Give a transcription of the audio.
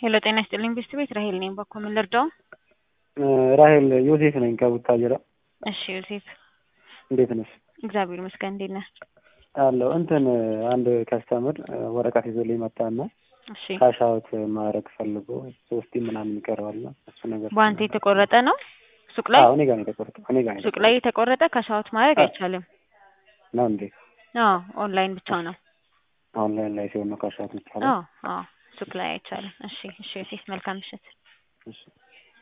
ሄሎ ጤና ይስጥልኝ ቤስት ቤት ራሄል ነኝ። በኮ ምን ልርዳው? ራሄል ዮሴፍ ነኝ ከቡታጅራ። እሺ ዮሴፍ እንዴት ነሽ? እግዚአብሔር ይመስገን። እንዴት ነህ? አለው እንትን አንድ ከስተምር ወረቀት ይዞልኝ መጣና እሺ ካሻውት ማድረግ ፈልጎ ሶስቲ ምናምን ይቀረዋልና እሱ ነገር በአንተ የተቆረጠ ነው ሱቅ ላይ አዎ እኔ ጋር ነው የተቆረጠው። እኔ ጋር ነው ሱቅ ላይ የተቆረጠ ካሻውት ማድረግ አይቻልም። ነው እንዴ? አዎ ኦንላይን ብቻ ነው። ኦንላይን ላይ ሲሆን ነው ካሻውት የሚቻለው? አዎ አዎ ሱቅ ላይ አይቻልም። እሺ እሺ ዮሴፍ መልካም ምሽት። እሺ